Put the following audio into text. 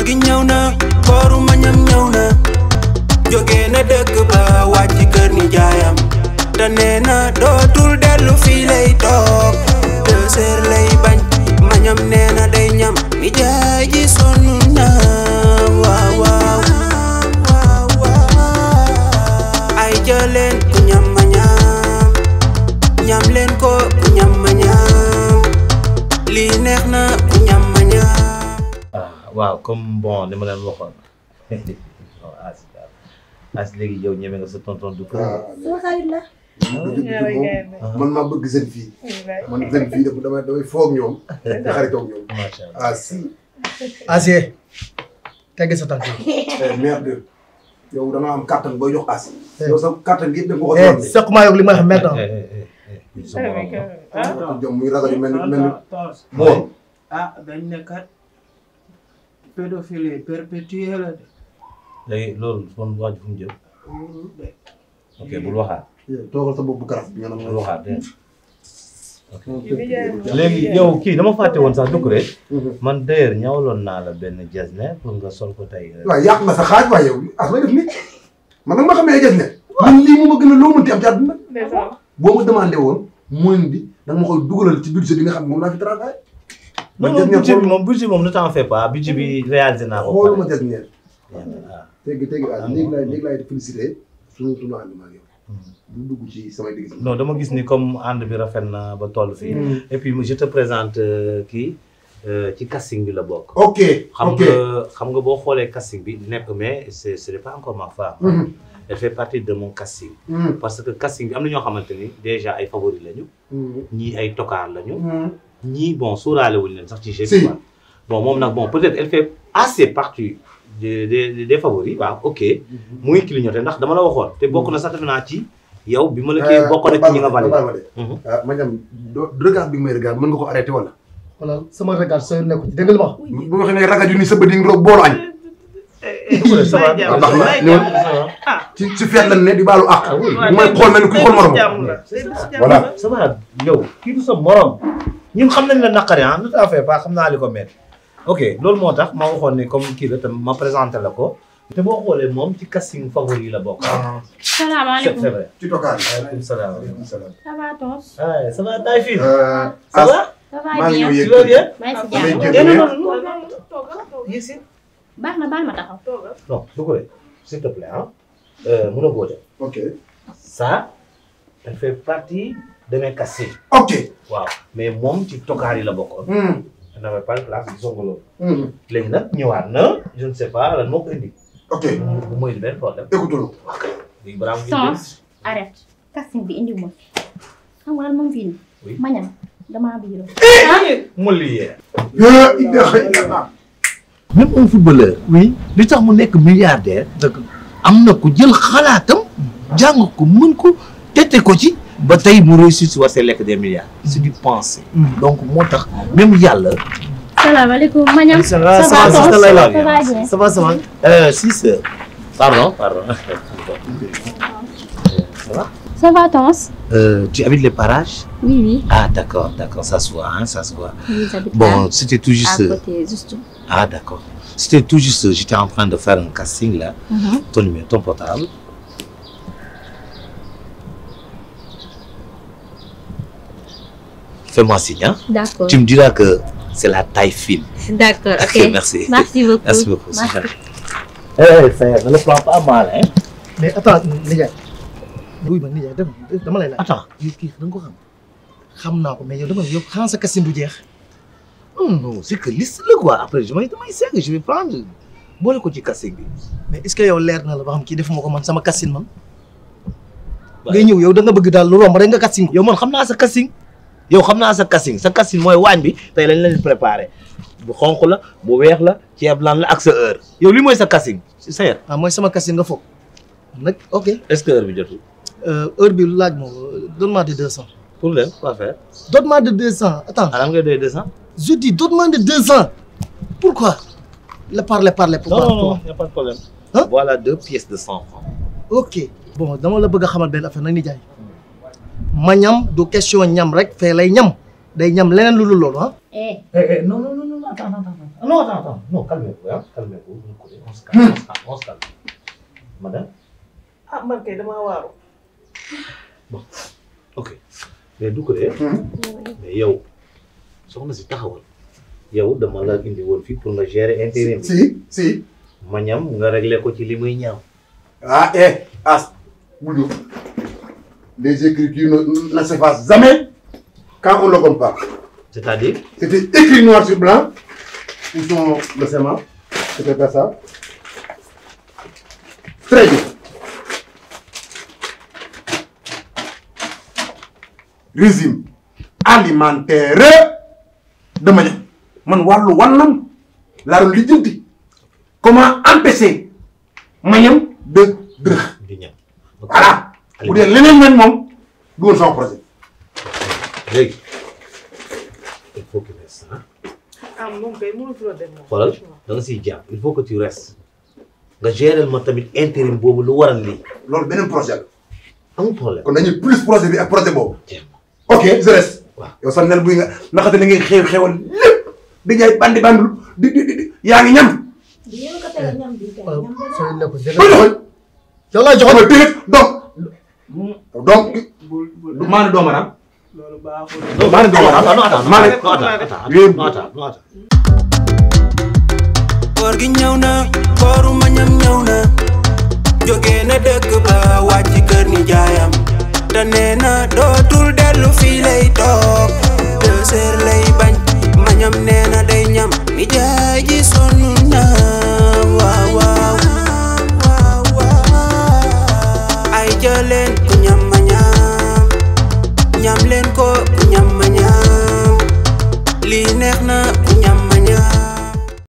gi ñëw na kooru mañam ñëw na jóge na dëkk ba wàcc kër ni jaayam te nee na dootul dellu fii lay toog deux heures lay bañ mañam nee na day ñam ni jaay ji sonn na waaw waaw ay jëleen ku ñam ma ñam ñam leen ko ku ñam ma ñam lii neex na ku ñam ma ñam ah waaw comme bon ni ma leen waxoon non as as léegi yow ñeme nga sa tonton du kër. sama xarit la. man maa bëgg seen fii man seen fii dafa damay damay foog ñoom di xaritoog ñoom macha allah ah si Asiye tegg sa tànk yi. merde yow da nga am kàttan booy jox as yow sa kàttan gi yëpp da nga ko eh xool seq maa yog li ma wax merde Eh, eh, eh, eh, eh, sa morom la. jom muy ragal yu mel ni mel ni Tos. moom ah dañ ne kat pédophilie perpétuelle la de. léegi loolu kon waa ji fu mu jëm. wóorul de. ok bul waxaat toogal sa bopp bu garab bi nga naan bul waxaat dégg nga. léegi yow kii dama fàtte woon sax dugg rek man d'ailleurs ñawaloon naa la benn jesner pour nga sol ko tey. waaw yàq nga sa xaaj waaye yow as may def nit man nag ma xamee gis ne man lii mu ma gën a loo mënti am ci àdduna boo ma demandé woon mooy bi da nga ma koy dugalal ci budget bi nga xam ne moom laa fi travaillé non non budget bi moom budget moom ne t'en fais pas budget bi réalisé naa ko. xooluma des ñeer ah tegi tegi ah léegi laay léegi laay félicité suñu tunu ànd maa ngi yow du dugg ci samay digg non dama gis ni comme ànd bi rafet na ba toll fii. et puis je te présente euh, kii euh, ci casting bi la bokk. ok xam ok nga xam nga boo xoolee casting bi nekk mais c'est ce n'est pas encore ma femme. Mhm. elle fait partie de mon casting. Mhm. parce que casting bi am na ñoo xamante ni déjà ay favoris lañu. Mhm. ñii ay tokaar lañu. Mhm. ñii bon sóoraale wuñ leen sax ci jeu Si. bi quoi. bon moom nag bon peut-être elle fait assez partie des des des favoris waaw ok. muy clignoté ndax dama la waxoon te bokk na sax defe naa ci yow bi ma la kii bokk na ci ñi nga validé. ma de ah ma ñam do regard bi nga may regard mën nga ko arrêté wala voilà sama regard sooy nekku ci dégg nga li ma wax. bu waxee ne ragaju ni sa bët yi nga boolu añ ça va ah baax na ñëw ci ci feet lan ne di baalu àq bu may xool mel ni kuy xool morom voilà ça va yow kii du sa morom ñun xam nañ la naqari ah lu tax fait pas xam naa li ko métti ok loolu moo tax ma waxoon ne comme kii la tam ma présenté la ko te boo xoolee moom ci casting favori yi la bokk ah c'est salaamaaleykum. c'est vrai ci tokaan waaleykum salaam salaam ça va Tos. ah ça va taay fii Euh, ça As, va ça maa va ngi bien. ñëw tu vas bien maa ngi si damay jàmm. génn non ne non non yéesi baax na baal ma taxaw. non du ko def s'il te plaît ah euh, mun a koo def ok ça elle fait partie de mes castings ok waaw mais moom ci tokaar yi la bokkoon Hmm, elle n'avait pas de place gisoo nga loolu hmm, léegi nag ñëwaat na je ne sais pas lan moo ko indi ok bu mooy benn problème écoute-le léegi balaa muy Sens arrête. casting bi indiw ma fi. xam nga lan moom fii nii. Oui. ma ñam damaa biiro. mu liyee yaa ilaha illallah même un footballeur. oui li tax mu nekk milliardaire. dëgg am na ku jël xalaatam. jàng ko mën ko tette ko ci. ba tey mu réussir si war see lekk des milliards. c'est du pensée. donc moo tax même yàlla. salaamaaleykum ma ñam. Ça va, ça ça va va, Tos. ça va, ça bien. va bien. ça va ça va. Euh, si sœur. pardon pardon ça va ça va Tos. Euh, tu habites les parages. oui oui. ah d'accord d'accord ça se voit hein, ça se voit. oui j'habite bon là, c'était tout à juste. côté juste. ah d'accord c'était tout juste j'étais en train de faire un casting là. Mhm. ton numéro ton portable. Fais-moi signe, hein. d'accord. Tu me diras que c'est la taille fine. d'accord ok. Ok, merci. merci beaucoup. Merci beaucoup. c'est Merci. gentil. Eh, frère, ne le prends pas mal, hein. mais attends nijaay. buy ma nijaay dama dama lay laaj. Attends. yow kii da nga ko xam. xam naa ko mais yow dama yow xanaa sa casting du jeex. Non, non, c'est que liste là, quoi. Après, je vais demander ça, je vais prendre. boole ko ci casting bi. mais est ce que yow leer na la ba xam kii defuma ko man sama casting man. ngay ñëw yow da nga bëgg daal lu romb rek nga casting. yow man xam naa sa casting. yow xam naa sa casting sa casting mooy waañ bi tey lañ leen préparé bu xonq la bu weex la ceeb lan la ak sa heure yow li mooy sa casting si sa yar ah mooy sama casting nga foog. nag ok est-ce que heure bi jotul euh, heure bi laaj ma donne-moi de 200. pour leen quoi faire donne-moi de 200 attends anam ngay doy deux cents je dis donne-moi de 200 pourquoi. la parler parler non pourquoi non non y a pas de problème Hein? voilà deux pièces de cent francs ok bon dama la bëgg a xamal benn affaire nag ni jaay ma ñam du question ñam rek fee lay ñam day ñam leneen lu dul loolu ah. eh eh eh non non non non non attends attends attends non attends attends non calmez-vous hein calmez-vous Doucouré on se calme on se calme on se calme madame ah man kay damaa waaru. ok mais Doucouré mais yow soxna si taxawal yow dama la indi woon fii pour nga gérer intérim bi si si ma ñam nga régler ko ci li muy ñaaw ah eh as bul jóg les écritures ne ne s'effacent jamais quand on le compare c'est-à-dire c'était écrit noir sur blanc où sont le schéma c'était pas ça très bien régime alimentaire de Maniam man wàllu wàllam laa doon lijjanti comment empêcher Maniam de dërëx di ñam voilà bu dee leneen nag moom du woon sama projet léegi il faut que tu restes ah ah moom kay mënatuloo dem moom. xoolal da nga siy jàpp il faut que tu restes nga gérer ma tamit intérim boobu lu waral lii loolu beneen projet la amul problème kon dañuy plus projet bi ak projet boobu jéem ok je reste waaw. yow sax nel buy nga naxate li ngay xew xewal lépp di jaay bandi bandul di di di yaa ngi ñam yéen ko tere ñam bi kay waaw ñam bi sooy lekk ba jërëjëf doxal yow laa joxoon joxal téye donc donc bul bul du maane doomaram loolu baaxul. non maa ngi doon wax non attends maa non ngi- attends attends Yéen- non attends non attends koor gi ñëw na kooru mañam ñëw na jóge na dëkk ba wàcc kër ni jaayam te nee na dootul dellu fii lay toog deux heures lay bañ mañam nee na day ñam